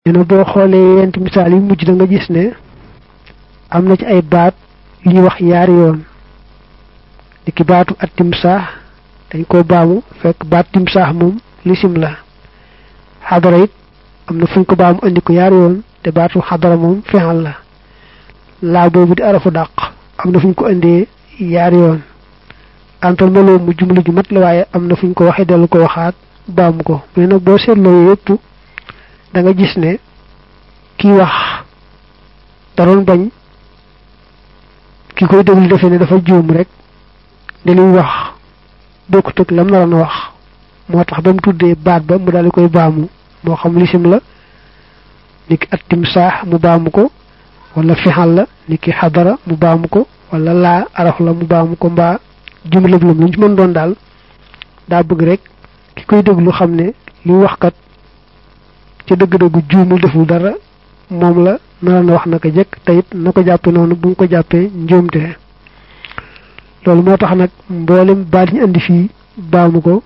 nee na boo xoolee yent misaal yi mujj da nga gis ne am na ci ay baat yu ñuy wax yaari yoon di ki baatu at timsaax dañ koo baamu fekk baat timsaax moom lisim la xadara it am na fuñ ko baamu andi ko yaari yoon te baatu xadara moom fexal la laa boobu di arafu dàq am na fuñ ko indee yaari yoon antal maloo mu jumlu ju mat la waaye am na fuñ ko waxee dellu ko waxaat baamu ko mais nag boo seetloo yëpp da nga gis ne kii wax da doon bañ ki koy déglu defee ne dafa juum rek ne li wax bokkut ak lam naroon a wax moo tax ba mu tuddee baat ba mu daal di koy baamu moo xam lisim la niki at timsaax mu baamu ko wala fixal la niki xadara mu baamu ko wala laa araf la mu baamu ko mbaa jumlab lam lu ñu ci mën doon daal daa bëgg rek ki koy déglu xam ne li wax kat ca dëgg-dëggu juumul deful dara moom la nara na wax naka jekk te it na ko jàppe noonu bu nga ko jàppee njuumte loolu moo tax nag mboolem baat ñu indi fii baamu ko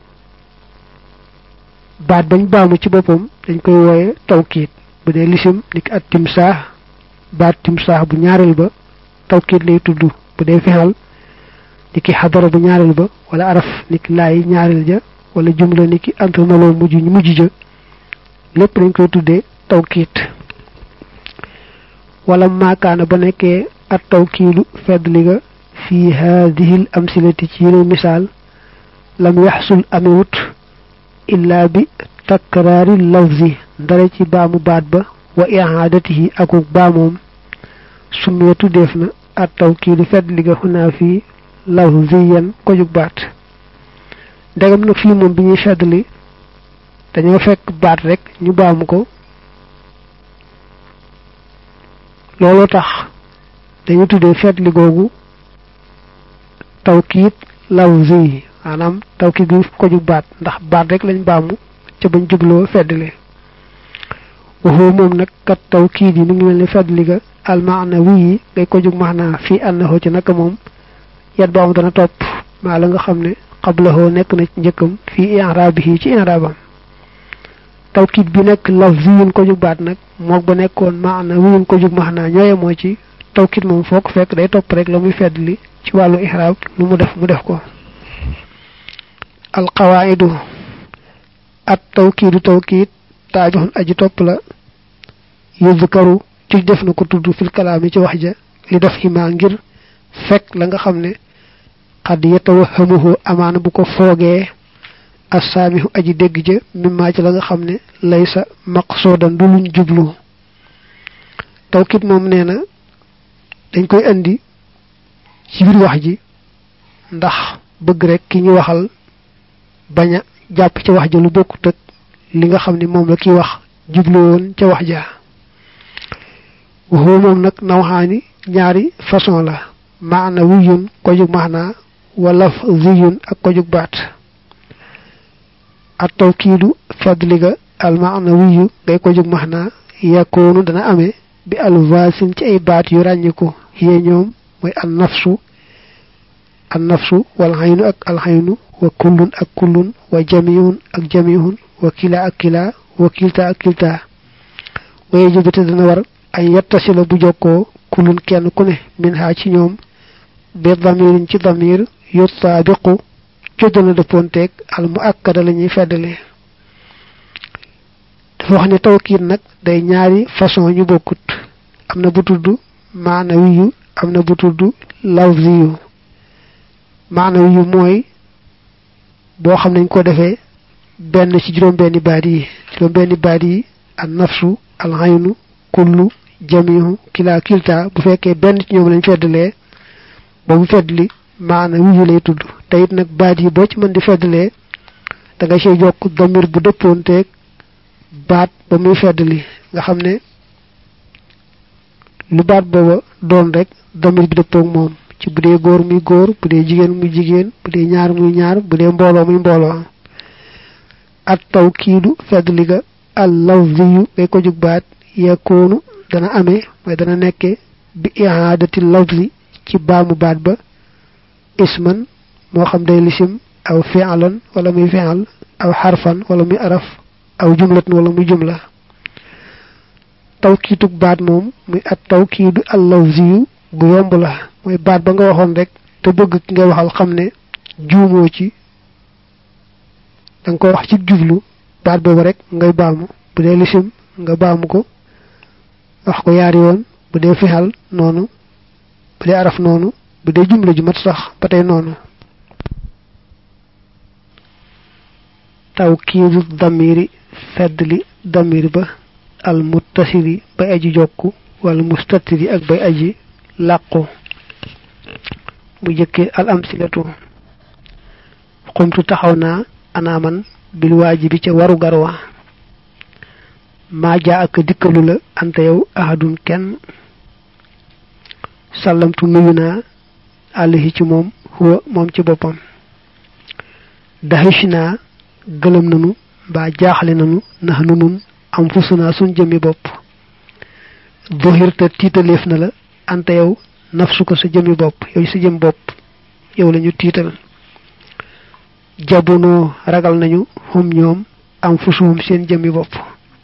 baat bañ baamu ci boppam dañ koy wooye tawkiit bu dee lisim niki at timsaax baat timsaax bu ñaareel ba tawkiit lay tudd bu dee fexal niki xadara bu ñaareel ba wala araf niki laay ñaareel ja wala jumla niki antamaloo mujj mujj ja lépp dañ koy tuddee tawkiit wala maakaana ba nekkee at tawkiilu feddli ga fi haadihil amsilati ci yile misaal lam yaxsul amewut illaa bi takraari lafzi ndare ci baamu baat ba wa ihaadatihi akuk baamoom summiya tuddeef na at tawkiilu feddli ga xunaa fii lafziyan kojug baat ndegam nag fii moom bi ñuy feddli dañoo fekk baat rek ñu baamu ko looloo tax dañu tuddee feetli googu tawkiit lafzi maanaam tawkiit bi ko jug baat ndax baat rek lañ baamu ca bañ jubloo feddli waxoo moom nag kat tawkiit yi mi ngi mel ni feddli ga almaana wi yi ngay ko jug maanaa fii ànnaxoo ci naka moom yat baamu dana topp maa la nga xam ne xablahoo nekk na ci njëkkam fii i'raabihi ci i'raabam tawkiit bi nekk lafziyun ko jug baat nag moog ba nekkoon maana wiyun ko jug maanaa ñooye moo ci tawkiit moom foo ko fekk day topp rek la muy feddli ci wàllu ihraab lu mu def mu def ko alqawaidu at tawkiidu tawkiit taabixun aji topp la yuzkaru ci def na ko tudd fil kalaami ci wax ja li def ximaa ngir fekk la nga xam ne xad yatawahamuhu amaana bu ko foogee assaamihu aji dégg ja mimmaa ci la nga xam ne laysa maqsuudan du luñ jublu tawkiit moom nee na dañ koy indi ci biir wax ji ndax bëgg rek ki ñu waxal bañ a jàpp ca wax ja lu bokkut ak li nga xam ne moom la kiy wax jublu woon ca wax ja waxoo moom nag nawxaani ñaari façon la maana wiyun ko jug maana wala ziyun ak ko jug baat at tawkiidu fadliga al maana wiyu ngay ko jug maana yakoonu dana amee bi alvasin ci ay baat yu ràññiku yee ñoom mooy an nafsu an nafsu wal xaynu ak alxaynu wa kullun ak kullun wa jamihun ak jamihun wa kila ak kila wa kilta ak kilta waye jubite dana war ay yettasila bu jokkoo kullun kenn ku ne min ha ci ñoom bi damirin ci damir yutaabiqu coddana dëppoonteeg al mu akkada la ñuy feddale dafa wax ne tawkiit nag day ñaari façon ñu bokkut am na bu tudd maanawiyu am na bu tudd lafziyu maanawiyu mooy boo xam nañ ko defee benn ci juróom-benni baat yi juróom-benni baat yi an nafsu alxaynu kullu jamihu kila kilta bu fekkee benn ci ñoom lañ feddalee ba mu feddli maanawiyu lay tudd te it nag baat yi boo ci mën di feddalee da nga see jokk damir bu dëppoonteeg baat ba muy feddli nga xam ne lu baat booba doon rek damir bi dëppoog moom ci bu dee góor muy góor bu dee jigéen muy jigéen bu dee ñaar muy ñaar bu dee mbooloo muy mbooloo at tawkiidu feddli ga al lafziyu ngay ko jug baat yakoonu dana amee mooy dana nekke bi ihaadati lafzi ci baamu baat ba isman moo xam day lisim aw fi'lan wala muy fi'al aw xarfan wala muy araf aw jumlatan wala muy jumla tawkiitug baat moom muy at tawkiidu allawziyu bu yomb la mooy baat ba nga waxoon rek te bëgg ki nga waxal xam ne juumoo ci danga ko wax ci jublu baat boobu rek ngay baamu bu dee lisim nga baamu ko wax ko yaari yoon bu dee fixal noonu bu dee araf noonu bu dee jumla ju mat sax ba tey noonu tawkiidu damiri feddli damir ba al muttasiri bay aji jokku wala mustatiri ak bay aji làqu bu jëkkee al amsilatu xumtu taxaw naa anaaman bil waajibi ca waru garwa maa jaa ak dikkalu la ante yow ahadun kenn sàllamtu nuyu naa àllahi ci moom huwa moom ci boppam daxish naa gëlëm nanu mbaa jaaxle nanu nax nu nun am fusu naa suñ jëmmi bopp doxirta tiitaleef na la ante yow nafsu ko sa jëmmi bopp yow sa jëm bopp yow lañu tiital jabunoo ragal nañu xum ñoom am fusuhum seen jëmmi bopp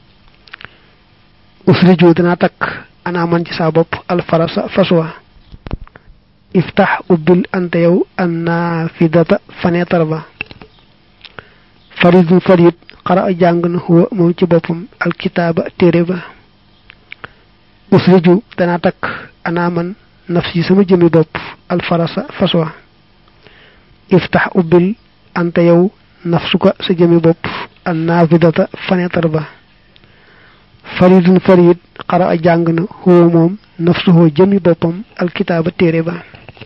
usriju danaa takk ana man ci saa bopp alfarasa faswa iftax ubbil ante yow annafidata fenêtre ba faridu farid xara a jàng na huwa moom ci boppam alkitaaba téere ba usriju danaa takk ana man nafsi sama jëmmi bopp alfarasa faswa iftax ubbil ante yow nafsuka sa jëmmi bopp annafidata fenêtre ba faridun farid xara a jàng na huwa moom nafsuhoo jëmi boppam alkitaaba téere ba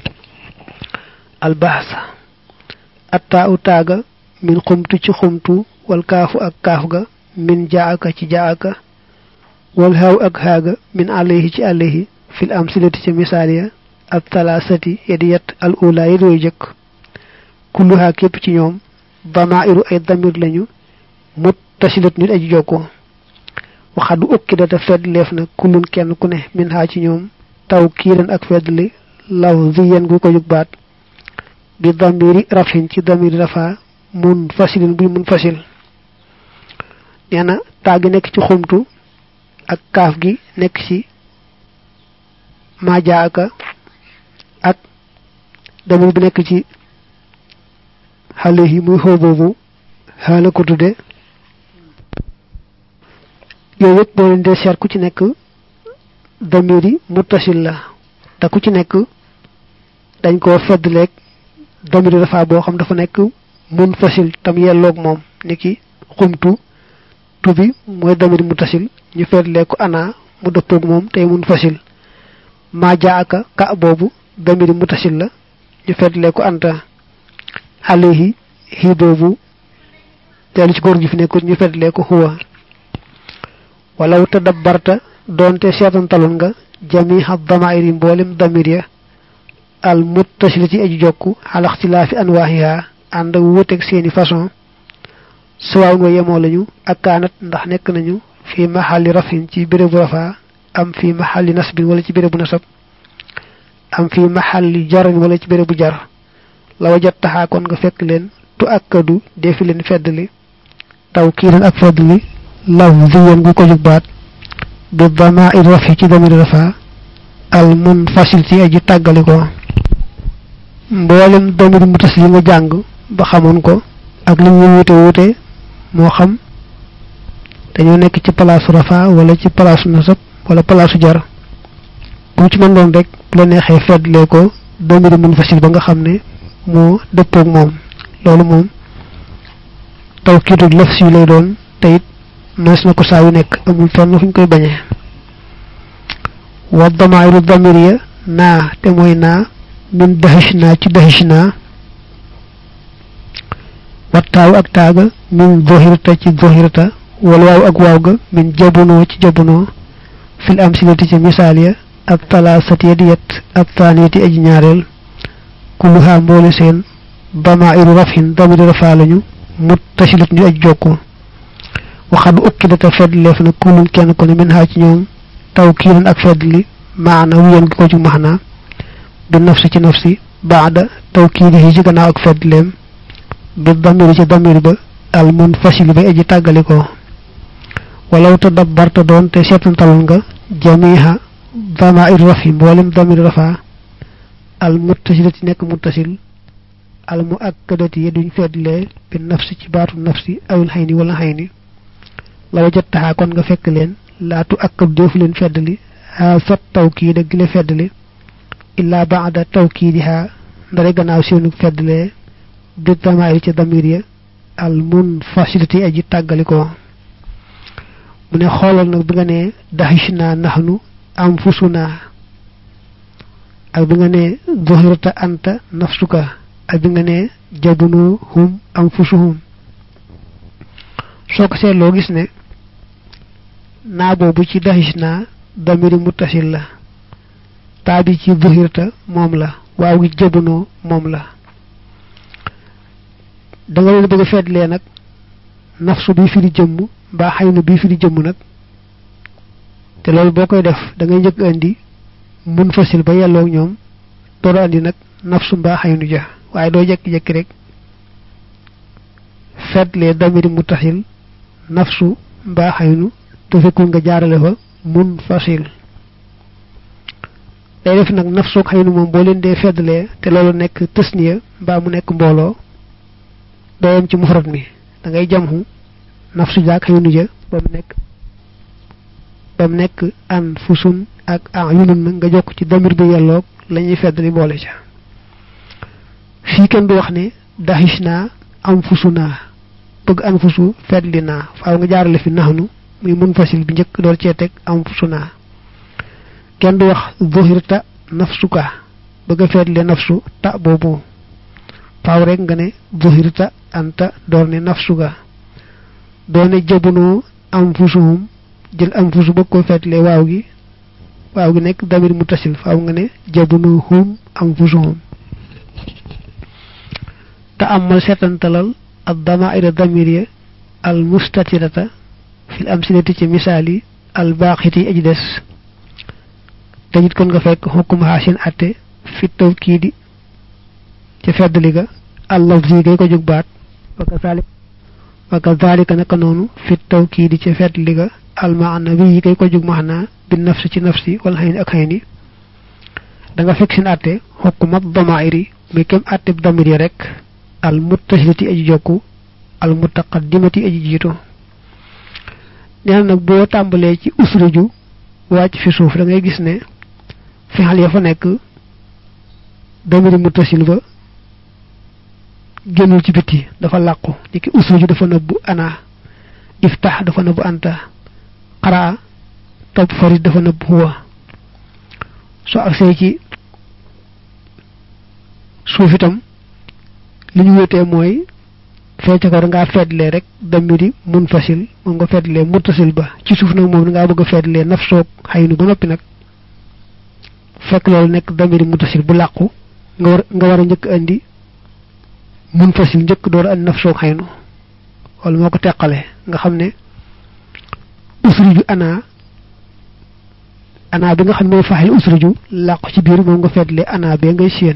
albahsa attaa u taaga min xumtu ci xumtu wal kaafu ak kaaf ga min jaaka ci jaaka wal haaw ak haaga min alayhi ci alayhi fil amsilati ci misaal ya ak talaasati yadi yet al ula yi dooy jëkk kulluhaa képp ci ñoom damairu ay damir lañu mut tasilat nit aji jokkoo waxadu ukki data fedd leef na kullun kenn ku ne min haa ci ñoom taw kiiran ak feddli law ziyen gu ko jug baat bi damiri rafin ci damiri rafa mun fasilin buy mun fasil nee na taa gi nekk ci xumtu ak kaaf gi nekk ci majaaka ak damir bi nekk ci xale yi muy xoo boobu xaala ko tudde yooyu yëpp boo leen dee seet ku ci nekk damiri muttasil la te ku ci nekk dañ koo feddleeg damiri dafa boo xam dafa nekk mun fasil tam yelloog moom ni ki xumtu tubi mooy damiri muttasil ñu feddleeg ko ana mu dëppoog moom tey mun fasil maa jaaka ka boobu damiri muttasil la ñu feddleeg ko anta alayhi hi boobu teelu ci góor gi fi nekk ñu feddleeg ko huwa walaw tadabbarta doonte seetantaloon nga jamiha damairi mboolem damir ya al muttasila ci aju jokku al ixtilaafi anwaahiha ànd ak wuuteeg seeni façon suwaaw wa yemoo lañu ak kaanat ndax nekk nañu fi maxalli rafin ci bérébu rafa am fi maxalli nasbin wala ci bérébu nasab am fi maxalli jarin wala ci bérébu jar la wajat taxaa kon nga fekk leen tu akkadu defi leen feddli taw kiiran ak feddli law ziyan gu ko jug baat bi damair rafi ci damir rafa al munfasil ci aji tàggali ko mboolem damir mu tas yi nga jàng ba xamoon ko ak li ñu wute wute moo xam dañoo nekk ci palaasu rafa wala ci palaasu nasab wala palaasu jar bu ci mën doon rek bu la neexee feddlee ko damir munfasil ba nga xam ne moo dëppoog moom loolu moom tawkiidu lafs yi lay doon te it mees na ko saa yu nekk amul fenn fu ñu koy bañee wa damairu damir ya naa te mooy naa min dahish naa ci dahish naa wa taaw ak taaga min zohirta ci zohirta wala waaw ak waaw ga min jabunoo ci jabunoo fil amsilati ci misaal ya ak talaasati ya di yet ak taaniyati aji ñaareel kulluhaa mboole seen damairu rafin damiri rafaa lañu muttasilat ñu aj jokko waxadu ukki data fedd leef na kulun kenn ko ne min haa ci ñoom taw kiiran ak fedd li maana wuyen gi ko ci maxna bi nafsi ci nafsi baada taw kiiri yi ci gannaaw ak fedd leem bi damiri ci damir ba al mun fasili ba aji tàggali ko walaw te dabbarta doon te seetantalal nga jamiha damair rafi mboolem damir rafa al muttasilati nekk muttasil al mu akkadati yi duñ feddlee bi nafsi ci baatu nafsi awil xayni wala xayni la wajattaxaa kon nga fekk leen laatu akkab deefu leen feddali haa sot tawkiid ak gile feddali illaa baada tawkiidihaa ndare gannaaw seenu feddlee bi damair ci damir ya al munfasilati aji tàggalikoo mu ne xoolal nag bi nga ne daxish naa naxnu am fusu naa ak bi nga ne zuhirta anta nafsuka ak bi nga ne jabunu hum am fusuhum soo ko seetloo gis ne naa boobu ci daxish naa damiri muttasil la taa bi ci zuhirta moom la waaw gi jabunoo moom la da nga leen bëgg a feetlee nag nafsu bi firi jëmm mbaa xaynu bi firi jëmm nag te loolu boo koy def da ngay njëkk andi mun fasil ba yelloog ñoom door andi nag nafsu mbaa xaynu ja waaye doo jekki-jekki rek feetlee damiri mutasil nafsu mbaa xaynu te fekkul nga jaarale fa mun fasil day def nag nafsoog xaynu moom boo leen dee feddlee te loolu nekk tësniya mbaa mu nekk mbooloo doo yem ci mufrat mi da ngay jamxu nafsu jaak xaynu ja ba mu nekk ba mu nekk an fusun ak an yunun na nga jokk ci damir bi yelloog la ñuy feddali boole ca fii kenn du wax ne daxish naa am fusu naa bëgg an fusu feddli naa faaw nga jaarale fi naxnu muy mun fasil bi njëkk door cee teg am fusu naa kenn du wax zuhirta nafsuka bëgg a feddli nafsu ta boobu faaw rek nga ne zuhirta anta door ne nafsuka doone jabunoo am fusuhum jël am fusu bëgg ko feetle waaw gi waaw gi nekk damir mutasil faaw nga ne jabunoo hum am fusuhum te amal seetantalal ad damaira damir al mustatirata fil amsilati ci misaal yi al baaxiti aji des tajit kon nga fekk xukkum xaasin atte fi tawkiidi ci feddli ga al lafzi gay ko jóg baat wa kazalik wa kazalika naka noonu fi tawkiidi ci feddli ga al maanawi yi gay ko jóg maanaa bi nafsi ci nafsi wala xëy ni ak xëy ni da nga fekk seen atte xukkumat damairi muy kem atte damir yi rek al muttasilati aji jokku al mutaqaddimati aji jiitu nee na nag boo tàmbalee ci usruju wàcc fi suuf da ngay gis ne fexal ya fa nekk damiri muttasil ba génnul ci biti dafa làqu ni ki usruju dafa nëbbu ana iftax dafa nëbbu anta xaraa topp farid dafa nëbbu huwa soo agsee ci suuf itam li ñu wéetee mooy fecc ko ngaa feetlee rek damiri mun fasil moom nga feetlee muttasil ba ci suuf nag moom ngaa bëgg a feetlee naf soog xaynu ba noppi nag fekk loolu nekk damiri muttasil bu làqu nga war nga war a njëkk andi mun fasil njëkk door andi naf soog xaynu wala moo ko teqale nga xam ne usriju ana ana bi nga xam ne mooy faaxil usriju làqu ci biir moom nga feetlee ana bee ngay séen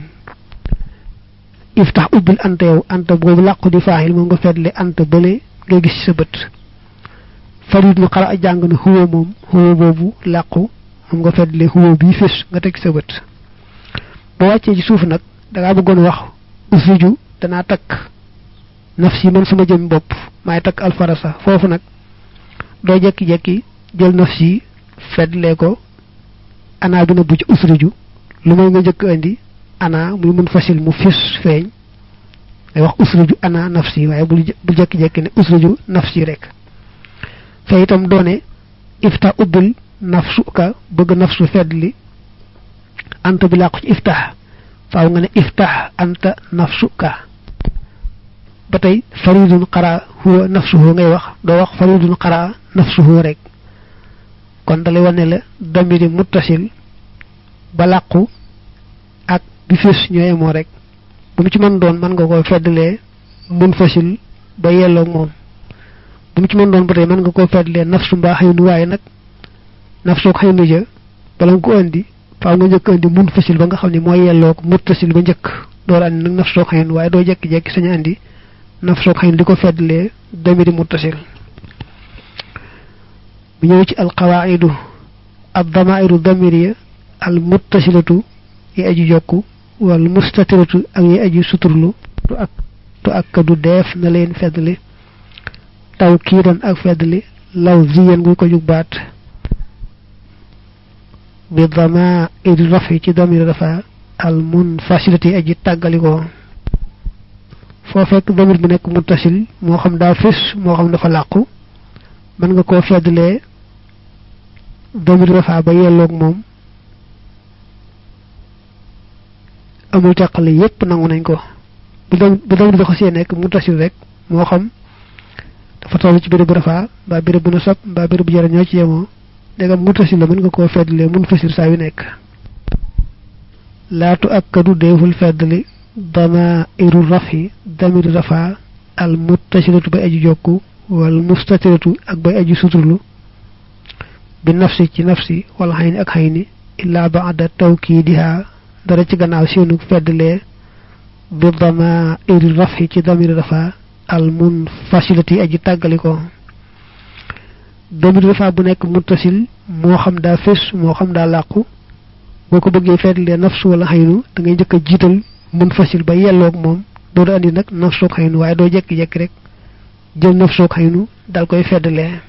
iftax ubbil anta yow anta boobu làqu di faaxil moom nga feetle anta bële ngay gis ci sa bët farid nu xara a jàng na xuwa moom xuwa boobu làqu moom nga feetle xuwa bii fés nga teg sa bët boo wàccee ci suuf nag dangaa bëggoon wax usriju danaa takk nafsi man sama jëm bopp maay takk alfarasa foofu nag doo jekki-jekki jël nafsi feetle ko ana bi na bu ci usriju lu may nga njëkk andi ana muy mun fasil mu fis feeñ day wax usruju ana nafsi waaye bu bu jekki-jekki ne usruju nafsi rek fe itam doone ifta ubbil nafsuka bëgg nafsu feddli anta bi làqu ci iftax faaw nga ne iftax anta nafsuka ba tey faridun xara huwa nafsuhu ngay wax doo wax faridun xara nafsuhu rek kon dalay wane la damiri muttasil ba làqu ak bi fés ñooy moo rek bu mu ci mën doon mën nga ko feddlee mun fasil ba yelloog moom bu mu ci mën doon ba tey mën nga ko feddlee nafsu mbaa xëynu waaye nag nafsu ak xëynu ja bala nga ko indi faaw nga njëkk indi mun fasil ba nga xam ne mooy yelloog muttasil ba njëkk door andi nag nafsu ak xëynu waaye doo jekki-jekki sañu andi nafsu ak xëynu di ko feddlee damiri muttasil bu ñëw ci alqawaidu ad damairu damiriya al muttasilatu yi aju jokku wal mustatiratu ak yi aju suturlu tu ak tu ak du def na leen feddli taw kiidan ak feddli law ziyan guy ko jug baat bi dama iri rafi ci damir dafa al munfasilati aji tàggalikoo foo fekk damir bi nekk muttasil moo xam daa fis moo xam dafa làqu mën nga koo feddlee damir dafa ba yelloog moom amul teqale yépp nangu nañ ko bu dam bu damir bi xasee nekk muttasil rek moo xam dafa toll ci béréb bu rafaa mbaa béréb bu na sob mbaa béréb bu jara ñoo ci yemoo dégam muttasil la mën nga koo feddlee mun fasir saa yu nekk laatu akkadu deeful feddli dama iru rafi damir rafa al muttasilatu bay aju jokku wal mustatiratu ak bay aju suturlu bi nafsi ci nafsi wala xayni ak xayni illaa baada tawkiidiha dara ci gannaaw seenu feddlee bi dama iru rafi ci damir rafa al munfasilati aji tàggaliko damir rafa bu nekk muttasil moo xam daa fés moo xam daa làqu boo ko bëggee feetlee nafsu wala xaynu da ngay njëkk a jiital mun fasil ba yelloog moom doo da andi nag nafsoog xaynu waaye doo jekki-jekki rek jël nafsoog xaynu dal koy feddlee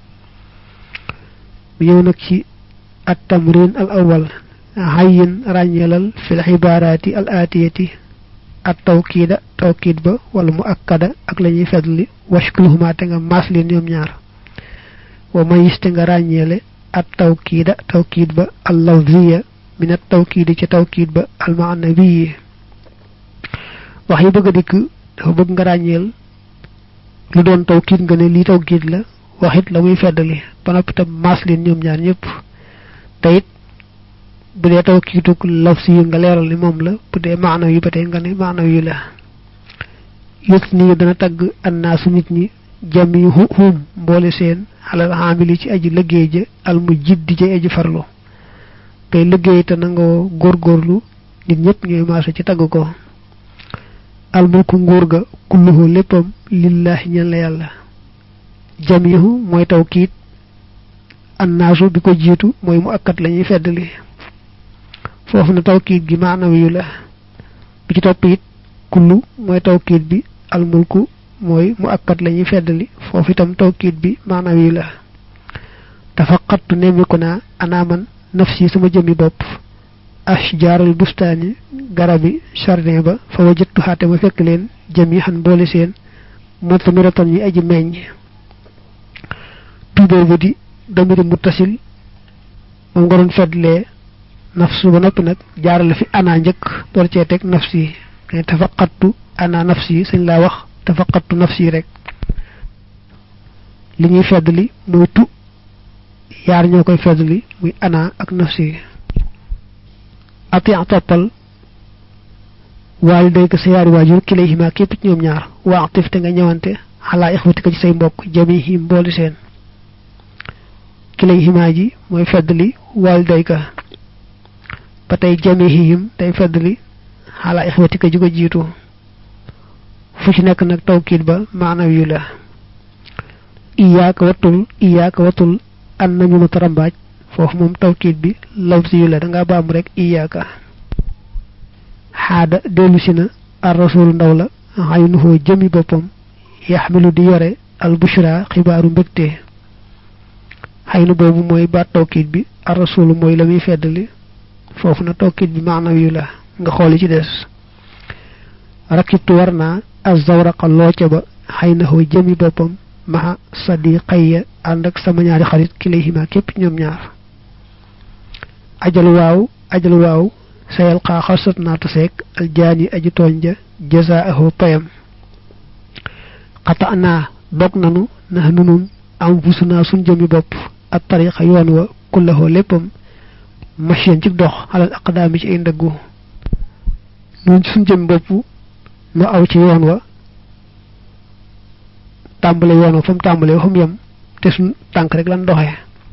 bu ñëw nag ci at tamrin al awal xayin ràññeelal fil xibaaraati al aatiyati at tawkiida tawkiid ba wala mu akkada ak la ñuy feddli washkuluhuma te nga maas leen ñoom ñaar wa mayis te nga ràññeele at tawkiida tawkiid ba al lafziya min at tawkiidi ci tawkiid ba al maanawiyi wax yi bëgg a dikk dafa bëgg nga ràññeel lu doon tawkiid nga ne lii tawkiid la waxit la muy feddali ba noppi tam maas leen ñoom ñaar ñëpp te it bu dee tawkiiduk lafzi yi nga leeral ni moom la bu dee maanaw yi ba tey nga ne maanaw yi la yës nii dana tagg annaasu nit ñi jami hum mboole seen xalal xaamili ci aji liggéey ja al mu jiddi ja aji farlu kay liggéey te nangoo góorgóorlu nit ñëpp ñooy maase ci tagg ko al mulku nguur ga kulluhu léppam lillahi ñen la yàlla jamihu mooy tawkiit annaasu bi ko jiitu mooy mu akkat la ñuy feddali foofu na tawkiit gi maanawi yu la bi ci topp it kullu mooy tawkiit bi al mulku mooy mu akkat la ñuy feddali foofu itam tawkiit bi maanaam yi la dafa xattu nemmiku naa anaaman nafsi sama jëmmi bopp ashjaaral bustaani garabi jardin ba fa wajattu xaate ma fekk leen jëmi xan boole seen mutamiratan yi aji meññ tuuboo ba di damiri muttasil moom nga doon feddlee nafsu ba noppi nag jaarale fi ana njëkk door cee teg nafsi kay dafa xattu ana nafsi sañ laa wax tafaqattu nafsi rek li ñuy feddli muy tu yaar ñoo koy feddli muy ana ak nafsi ati toppal waali day ko sa yaari waajur ki lay ximaa képp ci ñoom ñaar waatif te nga ñëwante xalaa ixwatika ci say mbokk jamihim mbooli seen ki lay ximaa ji mooy feddli waali day ka ba tey jamihim day feddli xalaa ixwatika ji ko jiitu fu ci nekk nag tawkiit ba maanaam yu la iyaaka wattul iyaaka wattul an nañu ma tarambaaj foofu moom tawkiit bi lafzi yu la da ngaa baam rek iyaaka xaada dellu si na ar rasul ndaw la xaynuhoo jëmi boppam yaxmilu di yore al bushra xibaaru mbégte xaynu boobu mooy baat tawkiit bi ar rasul mooy la muy feddali foofu na tawkiit bi maanaam yu la nga xooli ci des rakibtu war naa azawraqa looca ba xëy na xoo jëmi boppam maxa sadiqayya ànd ak sama ñaari xarit kilayhima képp ñoom ñaar ajal waaw ajal waaw sayal xaa xasat naa taseek aljaani aji tooñ ja jazaahu payam xata naa dog nanu nax nunun am fusu naa suñ jëmi bopp ak tariqa yoon wa kullahoo léppam machine ci dox xalal aqdaami ci ay ndëggu nun suñ jëmi bopp nu aw ci yoon wa tàmbale yoon wa fa mu tàmbale fa mu yem te suñ tànk rek lan doxee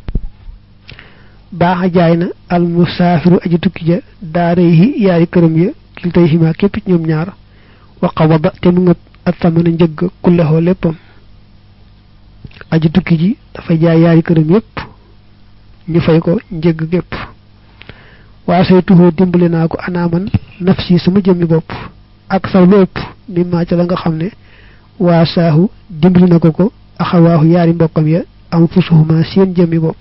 baaxa jaay na al musaafiru aji tukki ja daara yi yaari këram ya kil tey ximaa képp ci ñoom ñaar waqa waba te mu ngëp ak tamana njëgg kullexoo léppam aji tukki ji dafay jaay yaari këram yépp ñu fay ko njëgg gépp waa say tuxoo dimbali naa ko anaaman nafsi sama jëmmi bopp ak saw lu ëpp mi maa ca la nga xam ne waa saahu dimbali na ko ko axawaahu yaari mbokkam ya am fusuhuma seen jëmmi bopp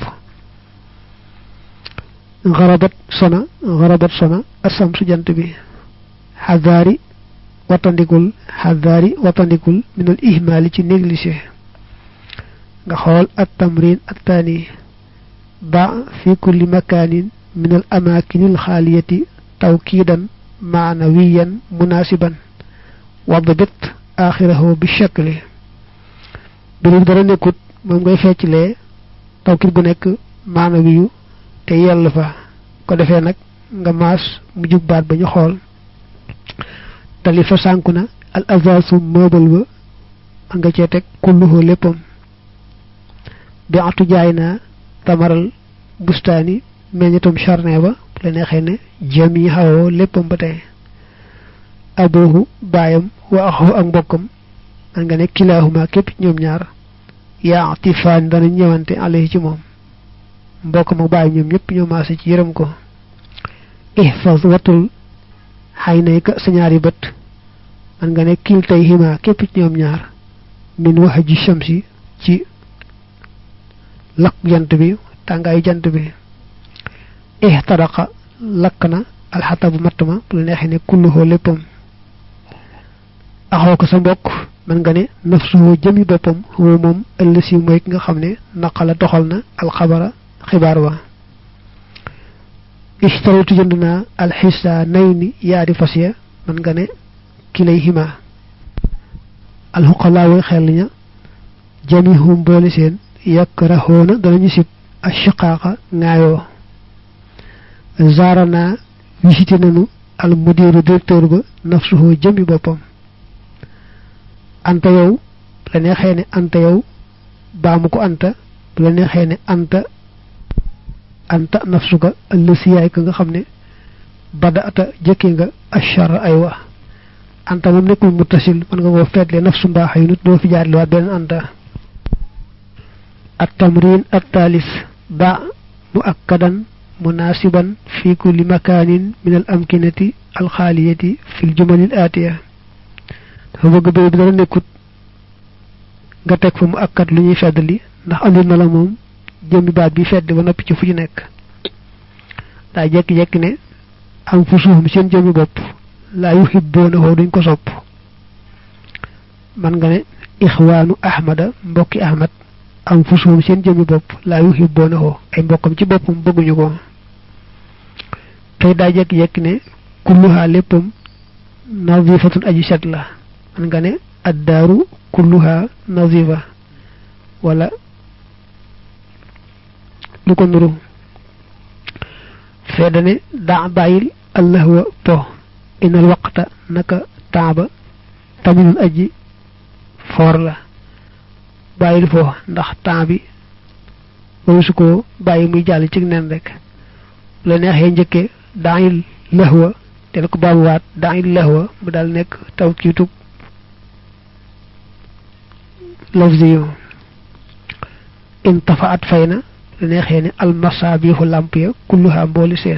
xarabat sona xarabat sona asam su jant bi xadaari watandikul xadaari watandikul minal ihmaali ci négligé nga xool at tamrin attaani ba fi kulli makaanin minal amaakinil xaaliyati tawkiidan maanawiyan munaasiban wadbit aaxirahu bi shakli bi dara nekkut moom ngay fecclee tawkiit gu nekk maanawiyu te yell fa ko defee nag nga maas mu jub baat ba ñu xool tali fa sànku na al azaasu mëbal ba man nga cee teg kulluhu léppam bi atu jaay naa tamaral bustaani meññatum charne ba la neexee ne jami xawoo léppam ba tey aboohu baayam wa axoo ak mbokkam man nga ne kilaahuma képp ñoom ñaar yaa atifaan dana ñëwante alayhi ci moom mbokkam ak baayam ñoom ñëpp ñoo maase ci yërëm ko ihfaz watul xay nay ka sa ñaari bët man nga ne kil tey xima képp ci ñoom ñaar min wax ji shamsi ci lakk jant bi tàngaayu jant bi ihtaraqa lakk na alxatabu matt ma bu la neexee ne kulluhoo léppam axoo ko sa mbokk man nga ne nafsuhu jëmi boppam huwa moom ëllësi mooy ki nga xam ne naqala doxal na alxabara xibaar wa ishtaraytu jënd naa alxisa nay ni yaari fas ya man nga ne kilay hima alxuqalaa way xel ña jamihum boole seen yakrahoona danañu sib ashiqaaqa ŋaayoo zaara naa visité nanu al mudiru directeur ba nafsuhu jëmi boppam anta yow la neexee ne anta yow baamu ko anta bu la neexee ne anta anta nafsuka ëllësi yaay ka nga xam ne bada ata jëkke nga achar ay wa anta moom nekkul muttasil mën nga koo feetle nafsu mbaax yu nit doo fi jaarle waat beneen anta at tamrin at taalis ba mu akkadan munasiban fi kulli makanin min al amkinati al xaaliyati fi l jumalil aatiya dafa bëgg béy bi dara nekkut nga teg fa mu akkat lu ñuy feddali ndax andil na la moom jëmmi baat bi fedd ba noppi ci fu ñu nekk daa jekki-jekki ne am fu suufum seen jëmmi bopp laa yuhibboonahoo duñ ko sopp man nga ne ixwaanu ahmada mbokki ahmad am fu suufum seen jëmmi bopp laa yuhibboonahoo ay mbokkam ci boppam bëgguñu ko tey daa jekki-jekki ne kulluhaa léppam nazifatun aji set la man nga ne addaaru kulluhaa nazifa wala lu ko nuru feddane daa bàyyil allahwa po inal waqta naka taaba taminul aji foor la bàyyil fo ndax temps bi ba su ko bàyyi muy jàll ci nen rek la neexee njëkke daayil lahwa te la ko baamuwaat daayil lahwa mu daal nekk taw kiitug lafziyo in tafaat fay na la neexee ne almasaabiixu làmp ya kulluha mbooli seen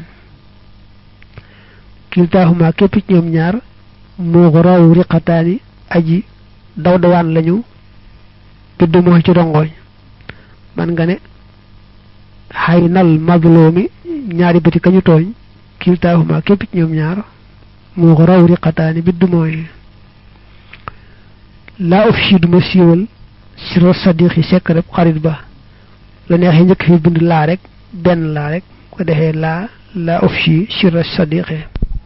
kiltaahuma képp ci ñoom ñaar moo raw riqataani aji daw dawaan lañu bidd moo ci rongoñ man nga ne xay nal madloomi ñaari bëti kañu tooñ kiltaahuma képp ci ñoom ñaar moo raw riqataani bidd mooy laa of si duma siiwal siro sadiqi sekk rek xarit ba la neexee njëkk fi bind laa rek benn laa rek ko defee laa laa of si siro sadiqi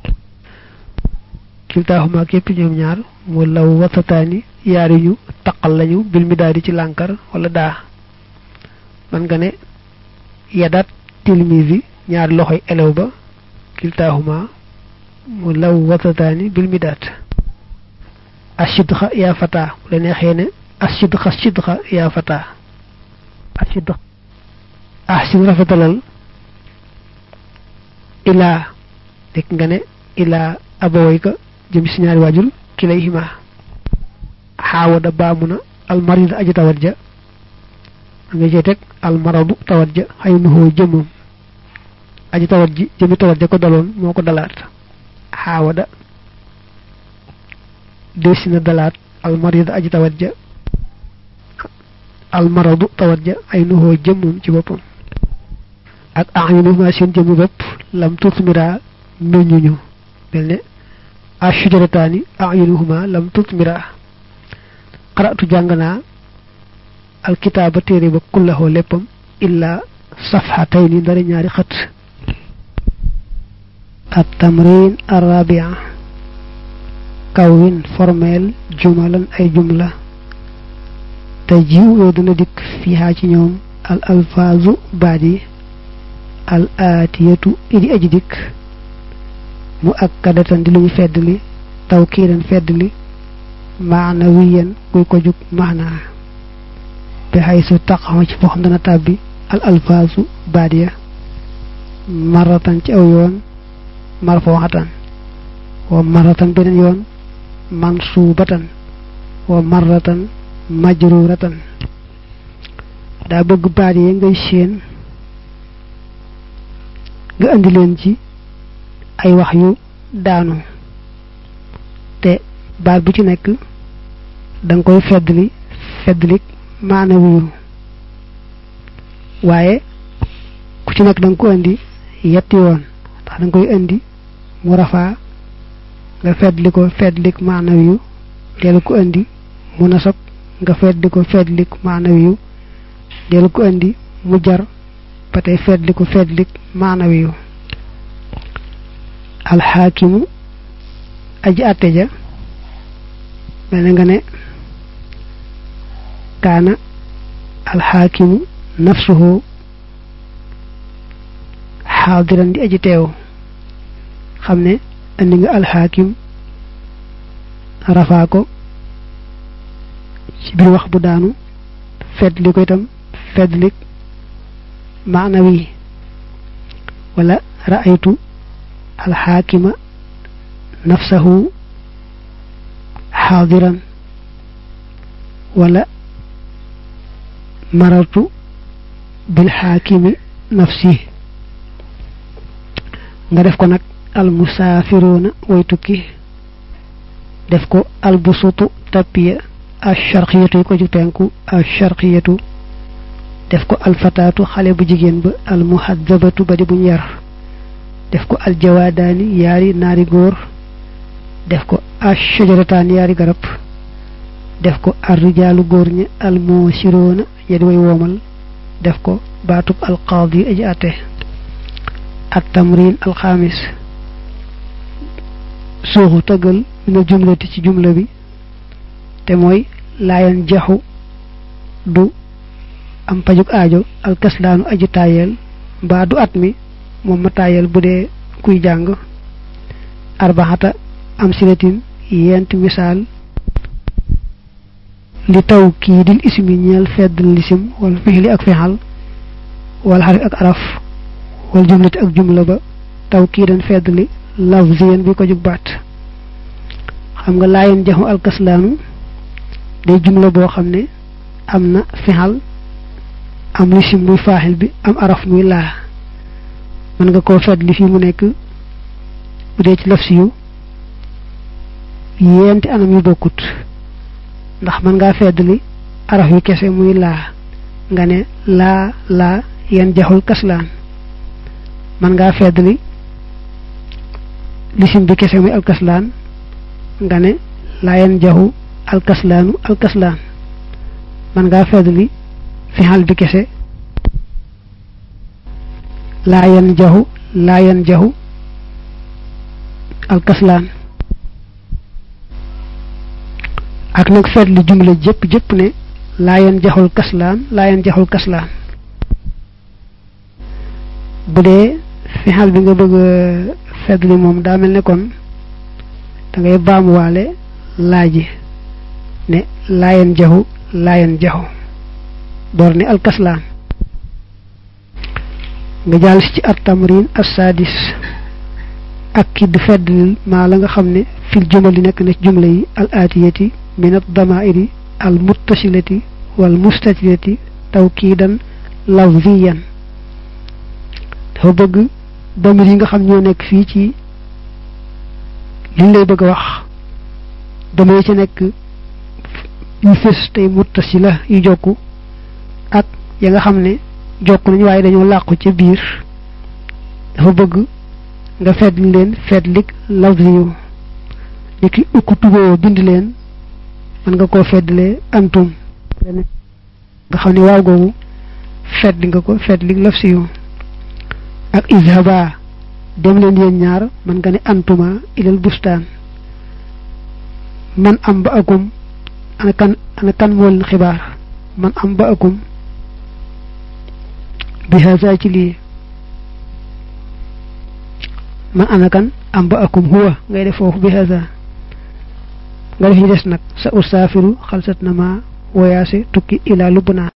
kiltaahuma képp ñoom ñaar mu law watataani yaari ñu taqal lañu bil mi daal di ci lànkar wala daa man nga ne yadat tilmisi ñaari loxoy elew ba kiltaahuma mu law watataani bil mi daat asidxa yaa fata la neexee ne asidxa sidxa yaa fata asidxa ahsin rafetalal ilaa dégg nga ne ilaa abawayka jëm si ñaari waajur kilayhima xaawada baamu na almarid aji tawat ja nga cee teg almaradu tawat ja xay nuhoo jëmmam aji tawat ji jëmi tawat ja ko daloon moo ko dalaat xaawada desi na dalaat almarida aji tawat ja almaradu tawat ja ay nuhoo jëmmam ci boppam ak ayunuhuma seen jëmmi bopp lam tutmira meññuñu mel ne ashujarataani ayunuhuma lam tutmira qara'tu jàng naa alkitaaba téere ba kullahoo léppam illa safhatayni ndari ñaari xët at tamrin arabia kawwin formel jumalan ay jumla te jiw yoo dana dikk fiihaa ci ñoom al alfaazu baat yi al aatiyatu idi aji dikk mu akkadatan di lu ñu feddli tawkiidan feddli maanawiyan kuy ko jug maanaa bi xay su taqaxoo ci foo xam dana tàbbi al alfaazu baat ya maratan ci aw yoon marfooxatan wa maratan beneen yoon mansuubatan wa maratan majruratan daa bëgg baat yi ngay séen nga andi leen ci ay wax yu daanu te baat bu ci nekk da nga koy feddli feddlik maanawiyu waaye ku ci nekk da nga ko indi yetti yoon ndax da nga koy indi mu rafaa nga feddli ko feddlik maanawiyu dellu ko indi mu nasab nga feddli ko feddlik maanawiyu dellu ko indi mu jar ba tey feddli ko feddlik maanawiyu alxaakimu aji àtte ja mel na nga ne kaana alxaakimu nafsuhu xaadiran di aji teew xam ne andi nga alxaakim rafaa ko ci biir wax bu daanu feddli ko itam feddlik maanawi wala ra'aytu alxaakima nafsahu xaadiran wala marartu bilxaakimi nafsi nga def ko nag almusaafiruuna way tukki def ko albusutu tappiya alcharqiyatu yi ko ju penku alcharqiyatu def ko alfataatu xale bu jigéen ba almuhadabatu ba di buñ yar def ko aljawaadaani yaari naari góor def ko ashajarataan yaari garab def ko arrijaalu góor ñi almoosiroona ya di way woomal def ko baatub alqaadi aji ate at tamrin alxaamis suuxu tëggal mina jumlati ci jumla bi te mooy laayan jaxu du am pajuk aajo alkaslaanu aji taayeel mbaa du at mi moom ma taayeel bu dee kuy jàng arbaxata am silatin yent misaal li taw kii dil ismi ñeel fedd lisim wala fixli ak fexal wala xarif ak araf wala jumlati ak jumla ba taw kii dan fedd li lafziyan bi ko jug baat xam nga laayen jaxu alkaslaanu day jumla boo xam ne am na fexal am lisim muy faaxil bi am araf muy laa mën nga koo fedd li fii mu nekk bu dee ci lafsi yu yenti anam yu bokkut ndax mën ngaa feddli araf yu kese muy laa nga ne laa laa yan jaxul kaslaan mën ngaa feddli lisim bi kese muy alkaslaan nga ne laa yan jaxu alkaslaanu alkaslaan mën ngaa feddli fixal bi kese laa yan jaxu laa yan jaxu alkaslaan ak nag feet li jumla jëpp jëpp ne laayen jaxul kaslaan laayen jaxul kaslaan bu dee fixal bi nga bëgg feet li moom daa mel ne kon da ngay baamuwaale laaji ne laayen jaxu laayen jaxu door ne alkaslaan nga jàll si ci at tamrin assadis ak ki du feddlil maa la nga xam ne fil jumali nekk na ci jumla yi al aatiyati min ad damairi al muttasilati wal mustatilati tawkiidan lafziyan dafa bëgg damir yi nga xam ñoo nekk fii ci liñ lay bëgg a wax damay ci nekk yu fës tey muttasila yu jokku ak ya nga xam ne jokk nañu waaye dañoo làqu ca biir dafa bëgg nga feddli leen feddlik lafziyu ni ki ukku tuboo bind leen mën nga koo feddlee antum nga xam ne waaw googu feddli nga ko feddlik lafziyu ak izhaba dem leen yéen ñaar mën nga ne antuma ilal bustaan man am ba akum ana kan ana kan moo leen xibaar man am ba akum bi haza ci lii man ana kan am ba akum huwa ngay def foofu bi haza nga def ñu des nag sa usaafiru xalsat na ma woyaase tukki ilaa lubnaan